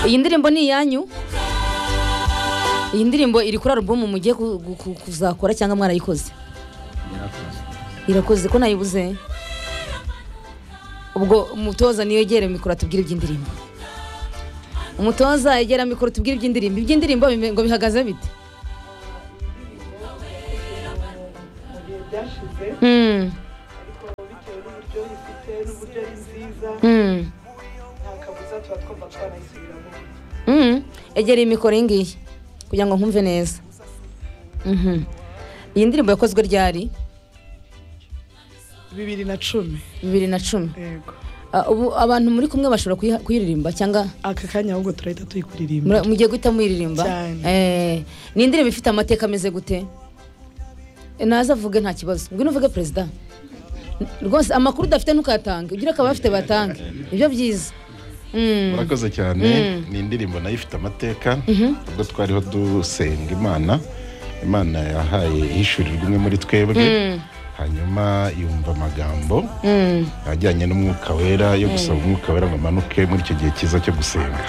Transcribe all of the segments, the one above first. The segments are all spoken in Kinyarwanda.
iyi ndirimbo ni iyanyu iyi ndirimbo iri kuri alubumu mugiye ku- ku- ku- kuzakora cyangwa mwarayikoze irakoze ko nayibuze ubwo umutoza niyo yegera mikoro atubwire iby'indirimbo umutoza yegera mikoro tubwire iby'indirimbo iby'indirimbo bime- ngo bihagaze bite gihe byashize Hmm, ariko bitewe n'uburyo rifite n'uburyo ari nziza hmm, nta kabuza tuba twumva twanayisubiramo hmm. egera iyi mikoro iyi ngiyi kugira ngo nkumve neza Mhm. iyi ndirimbo yakozwe ryari bibiri na cumi bibiri na cumi yego Ah, ubu abantu muri kumwe bashobora kuyiha- kuyiririmba cyangwa aka kanya ahubwo turahita tuyikuririmba Mura- mugiye guhita muyiririmba Cyane. Eh, ni indirimbo ifite amateka ameze gute Eh, naza avuge nta kibazo ngwino uvuge perezida rwose amakuru udafite ntukayatange ugira akaba bafite batange nibyo byiza Mm, murakoze cyane ni indirimbo nayo ifite amateka ubwo twariho dusenga imana imana yahaye ishurirwa umwe muri twebwe hanyuma yumva amagambo mm, ajyanye n'umwuka wera yo gusaba umwuka wera ngo amanuke muri icyo gihe cyiza cyo gusenga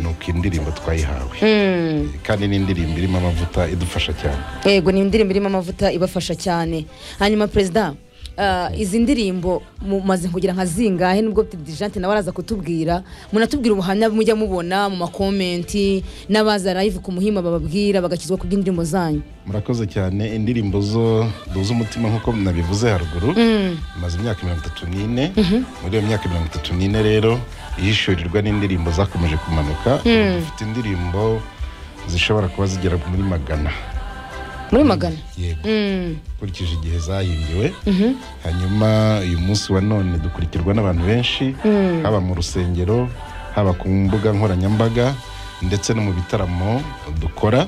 ni uko indirimbo twayihawe mm. kandi ni indirimbo irimo amavuta idufasha cyane yego ni indirimbo irimo amavuta ibafasha cyane hanyuma perezida ah, izi ndirimbo mumaze kugira nka zingahe nubwo dijante nawe araza kutubwira munatubwira ubuhamya mujya mubona mu makomenti n'abaza live ku muhima bababwira bagakizwa ku bw'indirimbo zanyu murakoze cyane indirimbo zo duhuza umutima nk'uko nabivuze haruguru maze imyaka mirongo itatu n'ine muri iyo myaka mirongo itatu n'ine rero ihishurirwa n'indirimbo zakomeje kumanuka dufite indirimbo zishobora kuba zigera muri magana muri magana yego Mm, ukurikije igihe zahimbiwe hanyuma uyu munsi wa none dukurikirwa n'abantu benshi haba mu rusengero haba ku mbuga nkoranyambaga ndetse no mu bitaramo dukora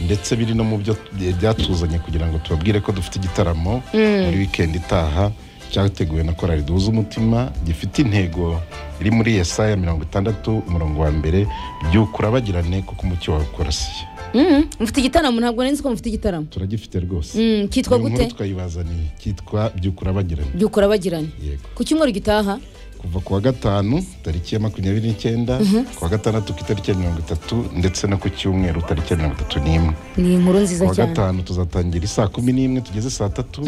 ndetse biri no mu byo byatuzanye kugira ngo tubabwire ko dufite igitaramo muri wikendi itaha cyateguwe na korali duhuza umutima gifite intego iri muri yesaya mirongo itandatu umurongo wa mbere by'ukura urabagirane kuko umucyo wawe ukorasiye mm. mufite igitaramo ntabwo nari nzi ko mufite igitaramo turagifite rwose Mm, kitwa Iyo gute nkuru twayibazaniye cyitwa byukura bagiranye byukura bagiranye yego ku cyumweru gitaha kuva ku wa gatanu tariki ya makumyabiri n'icyenda ku wa gatandatu ku itariki ya mirongo itatu ndetse no ku cyumweru tariki ya mirongo itatu n'imwe ni inkuru ku nziza wa cyane gatanu tuzatangira isaa kumi n'imwe tugeze saa tatu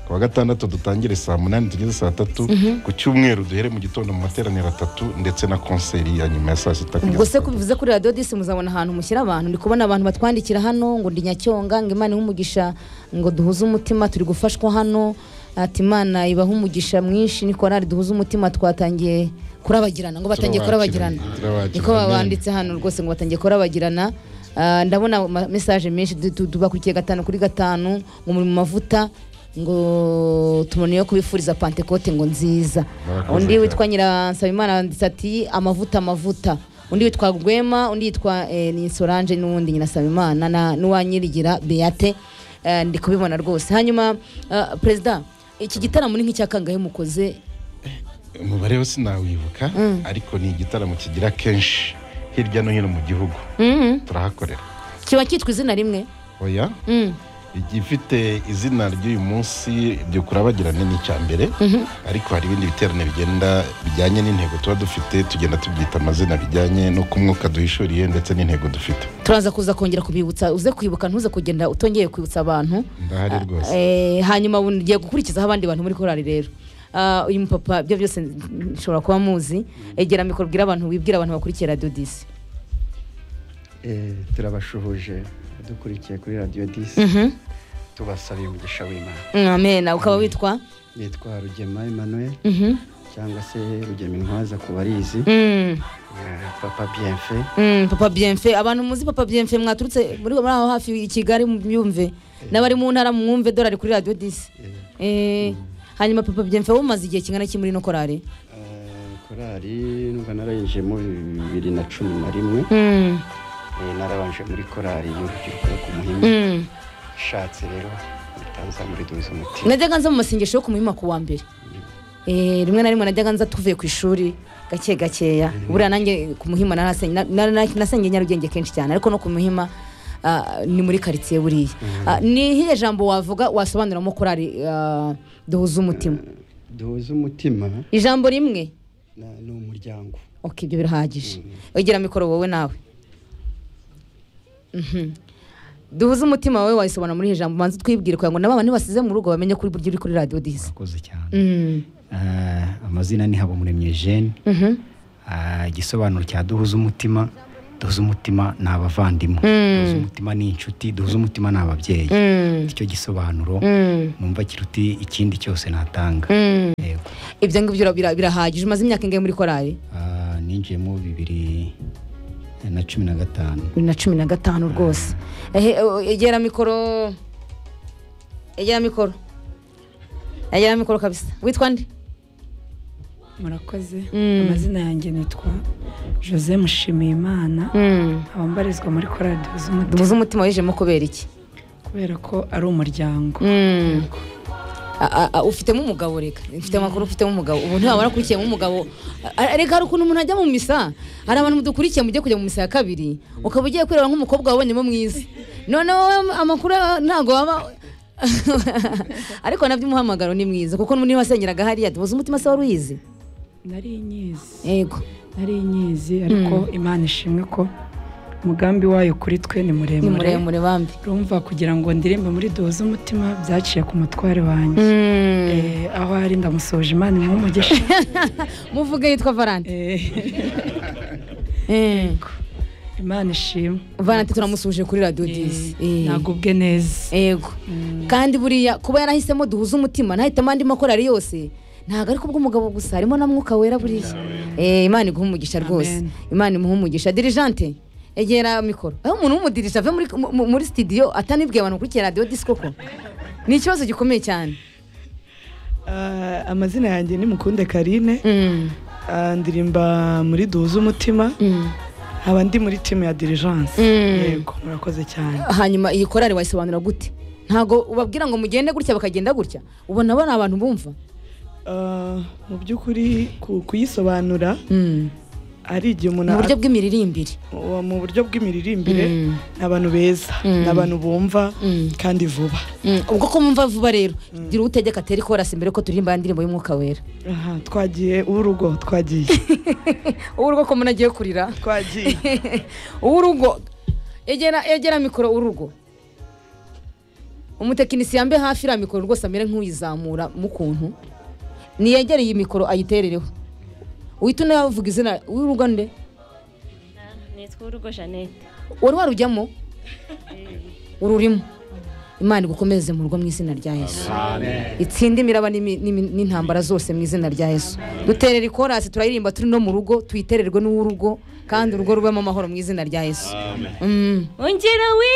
ku wa gatandatu dutangire saa munani tugeze saa tatu ku cyumweru duhere mu gitondo mu materaniro atatu ndetse na konseri ya nyuma ya saa sita kugeza ubwo se saa ko tatu. bivuze kuri radiyo disi muzabona ahantu mushyira abantu ndi kubona abantu batwandikira hano ngo ndi nyacyonga ngo imana ihe umugisha ngo duhuze umutima turi gufashwa hano ati imana ibahe umugisha mwinshi ni korali duhuze umutima twatangiye kurabagirana ngo batangiye kurabagirana Turabakiranye, turabakiranye. niko babanditse hano rwose ngo batangiye kurabagirana Ah, ndabona ama- mesaje menshi du- du- tubakurikiye gatanu kuri gatanu ngo muri mu mavuta ngo tuboneyeho kubifuriza pantekote ngo nziza Murakoze undi cyane. witwa nyiransabimana yanditse ati amavuta amavuta undi yitwa rwema undi yitwa eh, ni solange n'uwundi nyirasabimana na n'uwanyirigira beate Eh, ndi kubibona rwose hanyuma eh, perezida iki gitaramo ni nk'icyakangahe mukoze umubare wo sinawibuka ariko ni igitaramo kigira kenshi hirya no hino mu gihugu Mhm. turahakorera kiba cyitwa izina rimwe oya Mm. igifite izina ry'uyu munsi byukura bagirane ni icya mbere ariko hari ibindi biterane bigenda bijyanye n'intego tuba dufite tugenda tubyita amazina bijyanye no ku mwuka duhishuriye ndetse n'intego dufite turaza kuza kongera kubibutsa uze kwibuka ntuze kugenda utongeye kwibutsa abantu ndahari rwose Eh, hanyuma ubu ngiye gukurikizaho abandi bantu muri korali rero Ah, uyu mupapa ibyo byose nshobora kuba muzi egera mikoro ubwira abantu wibwira abantu bakurikiye radiyo disi Eh, turabashuhuje dukurikiye kuri radiyo disi tubasaba umugisha w'imana amena ukaba witwa nitwa rugema emmanuel Mhm. cyangwa se rugema intwaza ku barizi Mm, eh, papa bienfe mm, papa bienfe abantu muzi papa bienfe mwaturutse muri muri aho hafi i kigali mubyumve n'abari mu ntara mwumve dorari kuri radiyo disi Eh, hanyuma papa bienfe wowe umaze igihe kingana iki muri ino korari Eh, korali numva narayinjiyemo bibiri na cumi na rimwe Mm, Eh, narabanje muri korali y'urubyiruko yo ku muhima mm. ishatse rero itaza muri duhuza umutima najyaga nza mu masengesho yo ku muhima ku wa mbere Eh, rimwe na rimwe najyaga nza tuvuye ku ishuri gake gakeya buriya nanjye ku muhima narasen- na- na- na- nasengeye nyarugenge kenshi cyane ariko no ku muhima ah, ni muri karitsiye buriya Ah, ni iyihe jambo wavuga wasobanuramo korari ah, duhuza umutima duhuza umutima ijambo rimwe na- ni umuryango oke ibyo birahagije wegera mikoro wowe nawe Mhm. duhuze umutima wawe wayisobana muri iri jambo ubanza utwibwire kugira ngo n'abana nibasize mu rugo bamenye kuri buryo uri kuri radiyo disi murakoze cyane Mhm. Eh, amazina ni habumuremye jene Mhm. Ah, igisobanuro cya duhuza umutima duhuza umutima ni abavandimwe duhuza umutima ni inshuti duhuza umutima ni ababyeyi Mhm. icyo gisobanuro Mhm. numva kiruti ikindi cyose natanga Mhm. Yego. ibyo ngibyo bira- bira- birahagije umaze imyaka ingahe muri korari Ah, ninjiyemo bibiri na cumi na gatanu bibiri na cumi na gatanu rwose Ehe, e- egera mikoro egera mikoro egera mikoro kabisa witwa nde murakoze Mm. amazina yanjye nitwa jose mushimiyimana Mhm. nkaba mbarizwa muri korali duhuza duhuze umutima umutima wejemo kubera iki kubera ko ari umuryango Mm. A- a- a- ufitemo umugabo reka mfite amakuru ufitemo umugabo ubu ntiwaba warakurikiyemo umugabo A- a- reka hari ukuntu umuntu ajya mu misa hari abantu mudukurikiye mujye kujya mu misa ya kabiri ukaba ugiye kwireba nk'umukobwa wabonyemo mwiza none wowe amakuru ntabwo waba ariko nabyo umuhamagaro ni mwiza kuko niba wasengeraga hariya duhuze umutima se wari uyizi nari inyizi yego nari inyizi ariko imana ishimwe ko umugambi wayo kuri twe ni ni muremure muremure bambi rumva kugira ngo ndirimbe muri duhuze umutima byaciye ku mutware wanjye Eh, aho ari ndamusoje imana nk'umugisha muvuge yitwa valante imana ishimwe valante turamusuje kuri radiyo disi Eh. nagubwe neza yego kandi buriya kuba yarahisemo duhuze umutima ntahitamo andi makorari yose ntabwo ariko ubw'umugabo gusa harimo na mwuka wera buriya Eh, imana iguha umugisha rwose Amen. imana imuha umugisha dirigente egera mikoro aho umuntu w'umudirije ave muri, mu- muri studio atanibwiye abantu bakurikiye radiyo disi koko ni ikibazo gikomeye cyane Ah, amazina yanjye ni mukunde karine Mm, Ah, ndirimba muri duhuze umutima mm. nkaba ndi muri timu ya dirijanse Mm. yego murakoze cyane hanyuma iyi korari wayisobanura gute ntabwo ubabwira ngo mugende gutya bakagenda gutya ubona bari abantu bumva Ah, mu by'ukuri ku- kuyisobanura Mm. ari igihe umuntu mu buryo a- bw'imiririmbire wa- mu buryo bw'imiririmbire Mm. ni abantu beza Mm. ni abantu bumva Mm. kandi vuba Mm, ubwo ko mwumva vuba rero gira utegeka atere ikorasi mbere ko turirimba ya ndirimbo y'umwuka wera Aha, twagiye urugo twagiye uw'urugo ko umuntu agiye kurira twagiye uw'urugo egera egera mikoro urugo umutekinisiye mbe hafi iriya mikoro rwose amere nk'uyizamura mu kuntu niyegere iyi mikoro ayiterereho uhita unavuga izina w'urugo nde nitwa urugo jeannette wari warujyamo ururimo imana igukomeze mu rugo mu izina rya yesu itsinde imiraba n'imi- n'imi- n'intambara zose mu izina rya yesu duterera ikorasi turayiririmba turi no mu rugo tuyitererwe n'urugo kandi urugo rubemo amahoro mu izina rya yesu Mm. ongera wi